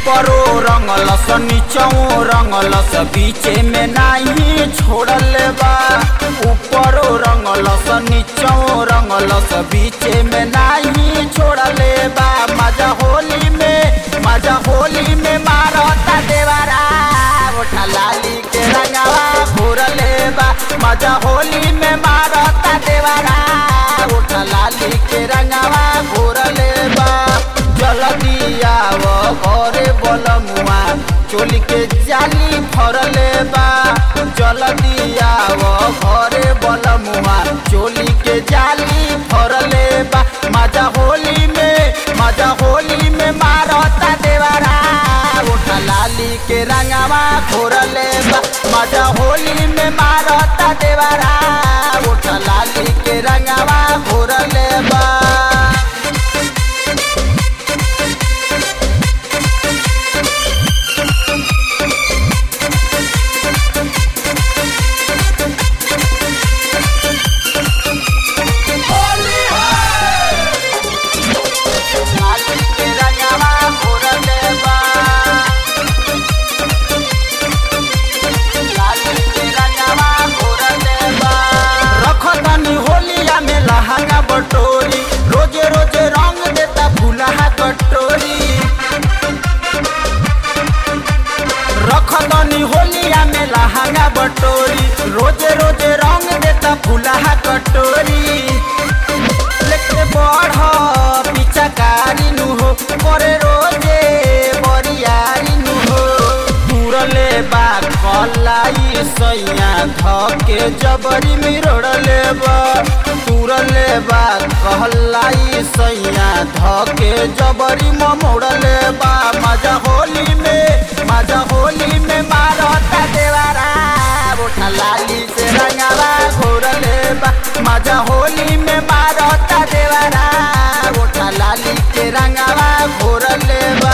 ऊपरो रंगलस नीचो रंगलस बीचे में नाही छोड़ले बा ऊपरो रंगलस नीचो रंगलस बीचे में नाही छोड़ले बा मजा होली में मजा होली में मारता देवारा ओठा लाली के रंगवा घोरले बा मजा होली में मारता देवारा ओठा लाली के रंगवा घोरले बा जल्दी आव घरे बलमुआ चोली के जाली फरले बा जल्दी आव घरे बलमुआ चोली के जाली फरले बा मजा होली में मजा होली में मारता देवारा उठा लाली के रंगवा घोरले बा मजा होली में मारता देवारा उठा लाली के रंगवा घोरले बा लाली के रंगवा घोरले बा लाली के रंगवा घोरले बा रखतनी होलिया में लहंगा बटोरी रोजे रोजे रंग देता फुलहा कटोरी रखतनी होलिया में लहंगा बटोरी रोजे रोजे रंग देता फुलहा कटोरी लेके बढ़ पिचकारी नु हो करे रोजे बरियारी नु हो तुरले बा कलाई सैया धके जबरी मिरोड़ले बा तुरले बा कहलाई सैया धके जबरी मोड़ले बा मजा होली में मजा होली में मारता देवारा उठा लाली से रंगावा घोरले बा मजा होली में मारता देवारा उठा लाली के रंगावा घोरले बा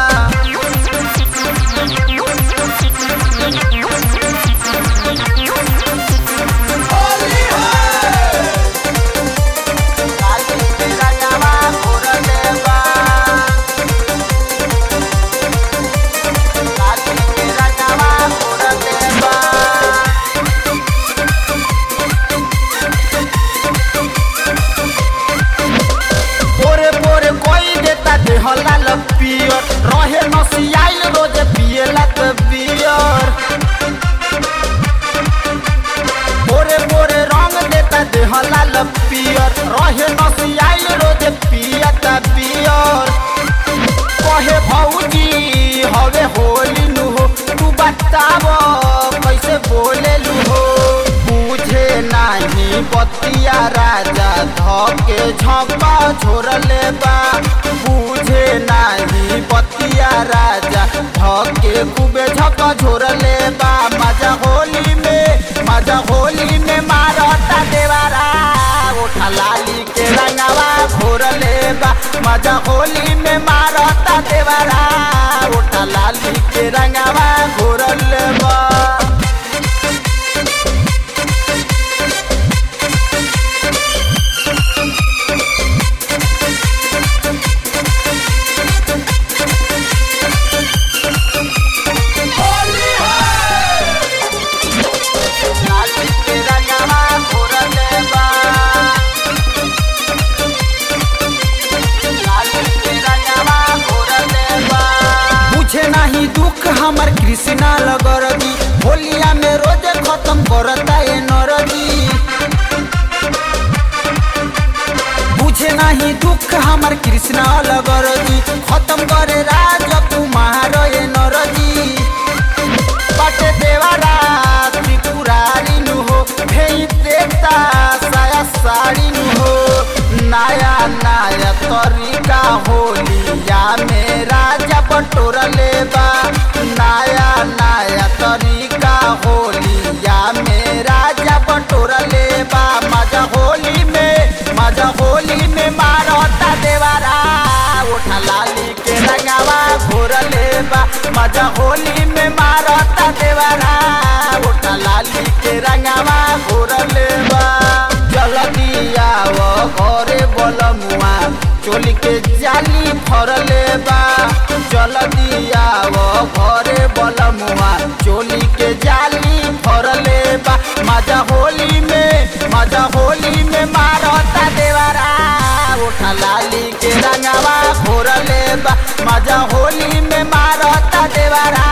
लाली के रंगावा घोरले बा लाली के रंगावा घोरले बा पोरे पोरे कोई देता देहला लपियर रहे नसियाइल रोज पिएला त बियर पोरे पोरे रंग देता देहला लपियर रहे नसियाइल रोज पिया त बियर कहे भौजी हवे होली नु हो तू बताव कैसे बोले लू हो बुझे नाही बतिया राजा धके झपा छोड़ले बा बुझे नाही बतिया राजा धके खूबे झक छोड़ले बा मजा होली में मजा होली में मारता देवारा उठा लाली के रंगवा घोरले बा मजा होली में मारता देवारा उठा लाली के रंगवा घोरले बा लाली के रंगवा घोरले बा लाली के रंगवा घोरले बा बुझे नाही दुख हमर कृष्णा लगरदी होलिया में रोजे खत्म करता ए नरदी बुझे नाही दुख हमर कृष्णा लगरदी खत्म करे राज कुमार ए नरदी बाटे देवारा त्रिपुरारी नु हो भेई देता साया साड़ी नु हो नया नया तरीका होलिया में राजा बटोरले बा नया नया तरीका होलिया में राजा बटोरले बा मजा होली में मजा होली में मारता देवारा उठा लाली के रंगावा घोरले बा मजा होली में मारता देवारा उठा लाली के रंगावा घोरले बा जल्दी आव घरे बलमुआ चोली के जाली फरले बा चल दिया वो घरे बलमुआ चोली के जाली फरले बा मजा होली में मजा होली में मारता देवरा उठा लाली के रंगवा फोरले बा मजा होली में मारता देवरा